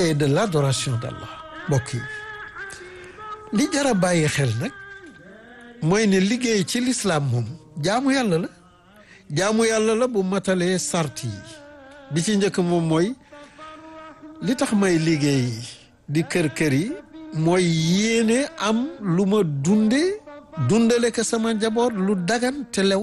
et de l'adoration d'Allah mbokk yi li jara bàyyi xel nag mooy ne liggéey ci lislaam moom jaamu yàlla la jaamu yàlla la bu matalee sart yi bi ci njëkk moom mooy li tax may liggéey di kër-kër yi mooy yéene am lu ma dunde dundale ko sama njaboot lu dagan te lew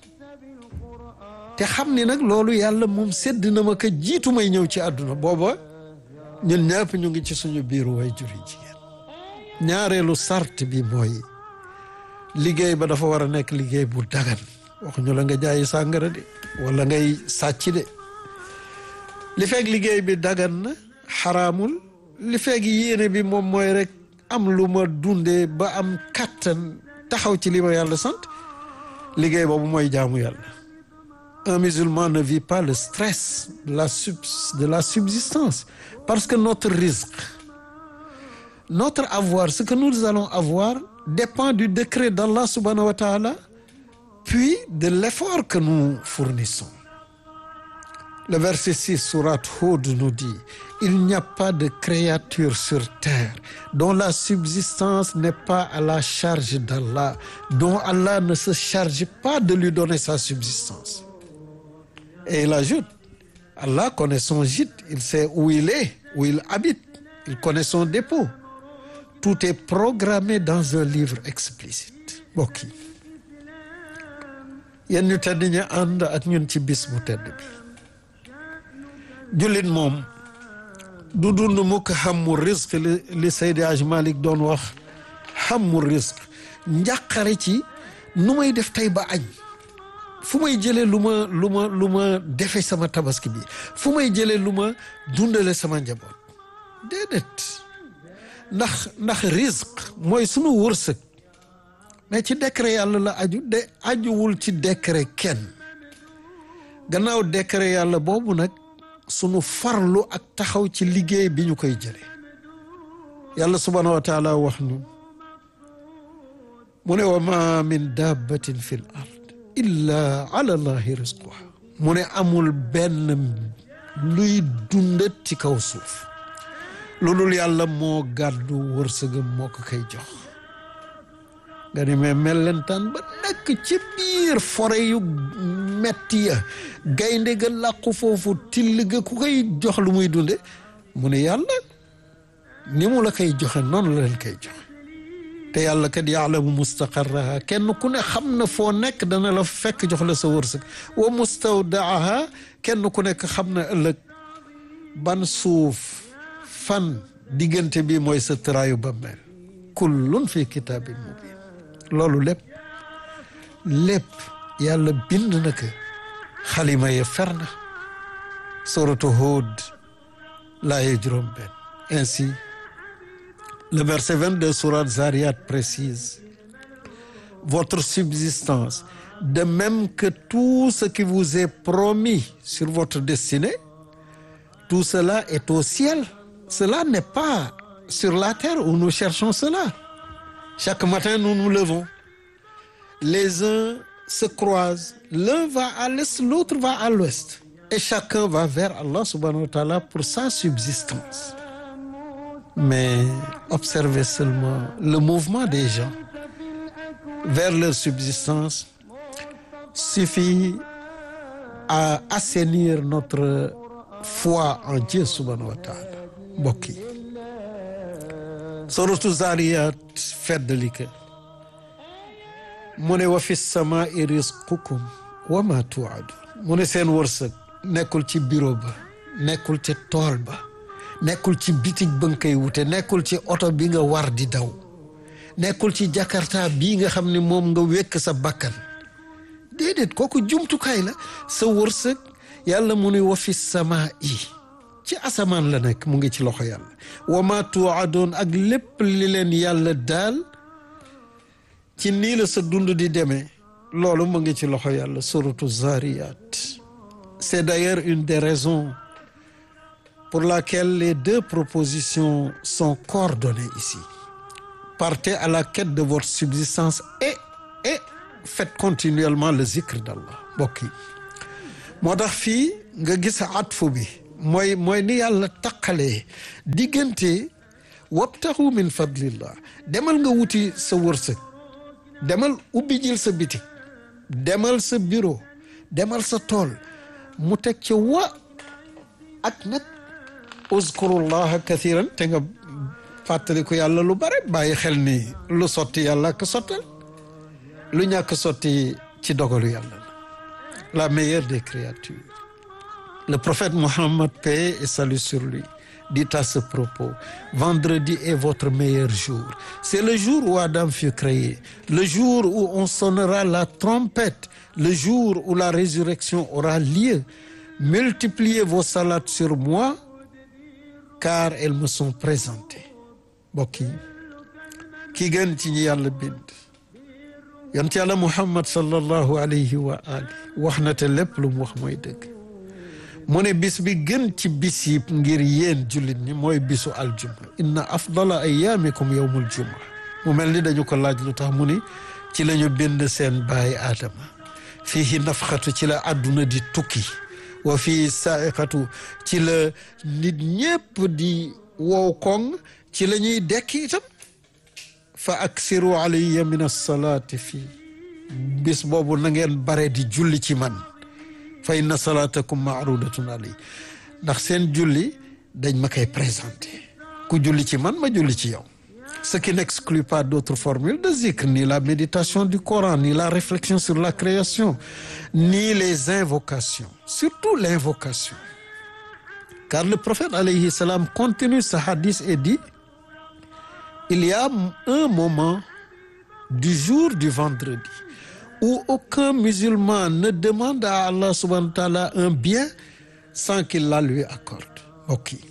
te xam ni nag loolu yàlla moom sedd na ma ko jiitu may ñëw ci àdduna booba ñun ñëpp ñu ngi ci suñu biiru way juri jigéen ñaareelu sart bi mooy liggéey ba dafa war a nekk liggéey bu dagan waxuñu la nga jaayi sàngara de wala ngay sàcc de li fekk liggéey bi dagan na xaraamul li fekk yéene bi moom mooy rek am lu ma dundee ba am kàttan taxaw ci li ma yàlla sant liggéey boobu mooy jaamu yàlla un musulman ne vit pas le stress de la sub de la subsistance parce que notre risque notre avoir ce que nous allons avoir dépend du décret d'Allah subhanahu wa ta'ala puis de l'effort que nous fournissons le verset 6 sourate Hud nous dit il n'y a pas de créature sur terre dont la subsistance n'est pas à la charge d'Allah dont Allah ne se charge pas de lui donner sa subsistance et il ajoute Allah connaît son gîte il sait où il est où il habite il connaît son dépôt tout est programmé dans un livre explicite mbokk yi yéen ñu tedd ñu ànd ak ñun ci bis bu tedd bi jullit moom du dund mukk xammu risque li li Seydi Aj Malik doon wax xammu risque njàqare ci nu may def tey ba añ fu may jëlee lu ma lu ma lu ma defe sama tabaski bi fu may jëlee lu ma dundale sama njaboot déedéet ndax ndax risque mooy sunu wërsëg mais ci décret yàlla la aju de ajuwul ci décret kenn gannaaw décret yàlla boobu nag sunu farlu ak taxaw ci liggéey bi ñu koy jëlee yàlla subhaanahu wa taala wax nu mu ne wa ma min dabbatin fi l ard illa ala allahi risquha mu ne amul benn luy dundat ci kaw suuf lu dul yàlla moo gàddu wërsëgam moo ko koy jox nga ni mais mellentaan ba nekk ci biir forêt yu metti ya gaynde ga làqu foofu till ga ku koy jox lu muy dunde mu ne yàlla ni mu la koy joxe noonu la leen koy joxe te yàlla kat yaalamu mustaqarraha kenn ku ne xam na foo nekk dana la fekk jox la sa wërsëg wa mustawdaaha kenn ku nekk xam na ëllëg ban suuf fan diggante bi mooy sa tëraayu bammeel kullun fi kitaabin mubin loolu lépp lépp yàlla bind na ko xalima ya fer na suratu Hud laaye juróom benn ainsi le verset 22 sourate Zariyat précise votre subsistance de même que tout ce qui vous est promis sur votre destinée tout cela est au ciel cela n'est pas sur la terre où nous cherchons cela chaque matin nous nous levons les uns se croisent l'un va à l'est l'autre va à l'ouest et chacun va vers Allah subhanahu wa ta'ala pour sa subsistance mais observez seulement le mouvement des gens vers leur subsistance suffit à assainir notre foi en Dieu subhanahu wa ta'ala mbokk yi suratu Zariyat feddali ka mu ne wa fi samaa'i rizqukum wa ma tu'adun mu ne seen wërsëg nekkul ci bureau ba nekkul ci tool ba nekkul ci bitig ba nga koy wute nekkul ci oto bi nga war di daw nekkul ci jakarta bii nga xam ne moom nga wekk sa bakkan déedéet kooku jumtukaay la sa wërsëg yàlla mu ne wa fi samaa'i ci asamaan la nekk mu ngi ci loxo yàlla wa ma tu'adun ak lépp li leen yàlla daal ci nii la sa dund di demee loolu mu ngi ci loxo yàlla suratu Zariyat c'est d'ailleurs une des raisons pour laquelle les deux propositions sont coordonnées ici partez à la quête de votre subsistance et et faites continuellement le zikr d'Allah mbokk yi moo tax fii nga gis atfu bi mooy mooy ni yàlla taqalee diggante wabtaxu min fadlillah demal nga wuti sa wërsëg demal ubbi jil sa bitik demal sa bureau demal sa tool mu teg ca wa ak nag uzkurullaha kathiran te nga fàttaliku yàlla lu bare bàyyi xel ni lu sotti yàlla ak sottal lu ñàkk sotti ci dogalu yàlla la la meilleure des créatures le prophète Mohammed paix et salut sur lui dit à ce propos vendredi est votre meilleur jour c'est le jour où Adam fut créé le jour où on sonnera la trompette le jour où la résurrection aura lieu multipliez vos salades sur moi car elles me sont présentées mbokk yi ki gën ci ñi yàlla bind yonent yàlla Muhammad sallallahu alayhi wa ali wax na te lépp lu mu wax mooy dëgg mu ne bis bi gën ci bis yi ngir yéen jullit ñi mooy bisu aljuma inna afdala ayaamikum yowmul juma mu mel ni dañu ko laaj lu tax mu ni ci la ñu bind seen baay aadama fiihi nafxatu ci la àdduna di tukki wa fii saaiqatu ci la nit ñépp di wow koŋ ci la ñuy dekki itam fa aksiru alayya min alsalaati fii bis boobu na ngeen bare di julli ci man fa inna salaatakum maarudatun alay ndax seen julli dañ ma koy présenté ku julli ci man ma julli ci yow ce qui n'exclut pas d'autres formules de zikr ni la méditation du Coran ni la réflexion sur la création ni les invocations surtout l'invocation car le prophète alayhi salam continue ce hadith et dit il y a un moment du jour du vendredi où aucun musulman ne demande à Allah subhanahu wa ta'ala un bien sans qu'il la lui accorde mbokk yi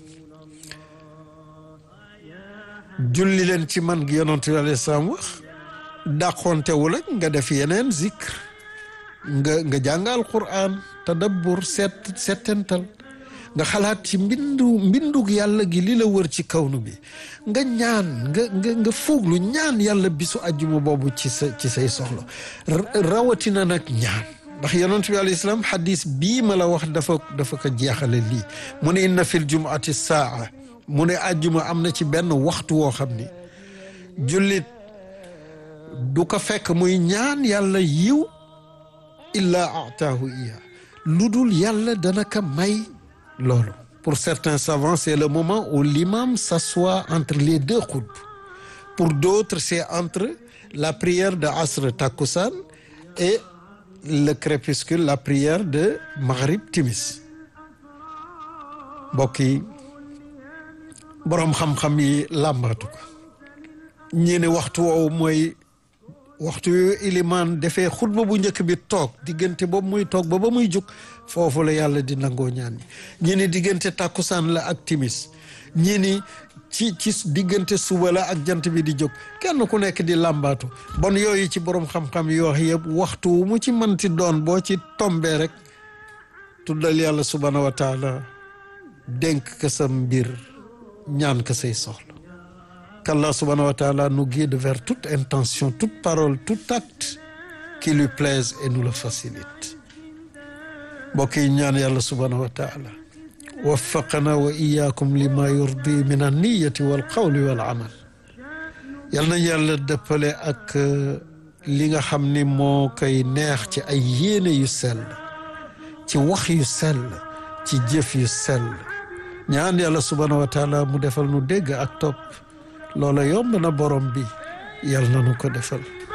julli leen ci man gi yonent bi alayhi salaam wax dàqontewul ak nga def yeneen zikr nga nga jàngal Qur'an tadabbur seet settental nga xalaat ci mbindu mbindug yàlla gi li la wër ci kawnu bi nga ñaan nga nga nga fooglu ñaan yàlla bisu àjjuma boobu ci sa ci say soxla rawatina nag ñaan ndax yonent bi alayhi salaam xadis bii ma la wax dafa dafa ko jeexale lii mu ne inna fil jumuati saa mu ne àjjuma am na ci benn waxtu woo xam ni jullit du ko fekk muy ñaan yàlla yiw illaa ataahu iya lu dul yàlla dana ko may loolu pour certains savants c'est le moment où l'imam s'assoit entre les deux khutbes pour d'autres c'est entre la prière de asr takkusaan et le crépuscule la prière de maghrib timis mbokk yi boroom xam-xam yi làmbaatu ko ñi ne waxtu woowu mooy waxtu yu ilimaan defee xutba bu njëkk bi toog diggante boobu muy toog ba ba muy jóg foofu la yàlla di nangoo ñaan ñi ñi ni diggante tàkkusaan la ak timis ñi ni ci ci diggante suba la ak jant bi di jóg kenn ku nekk di làmbaatu bon yooyu ci borom xam-xam yi wax yëpp waxtu wu mu ci mënti doon boo ci tombee rek tuddal yàlla subhanahu wa taala dénk ka sa mbir ñaan ka say soxla qu'Allah subhanahu wa ta'ala nous guide vers toute intention toute parole tout acte qui lui plaise et nous le facilite mbokk yi ñaan yàlla subhanahu wa ta'ala waffaqana wa iyaakum lima yurdi min anniyati wal qawli wal amal yal nañ yàlla dëppale ak li nga xam ni moo koy neex ci ay yéene yu sell ci wax yu sell ci jëf yu sell ñaan yàlla subhanahu wa ta'ala mu defal nu dégg ak topp loola yomb na borom bi yàlla na nu ko defal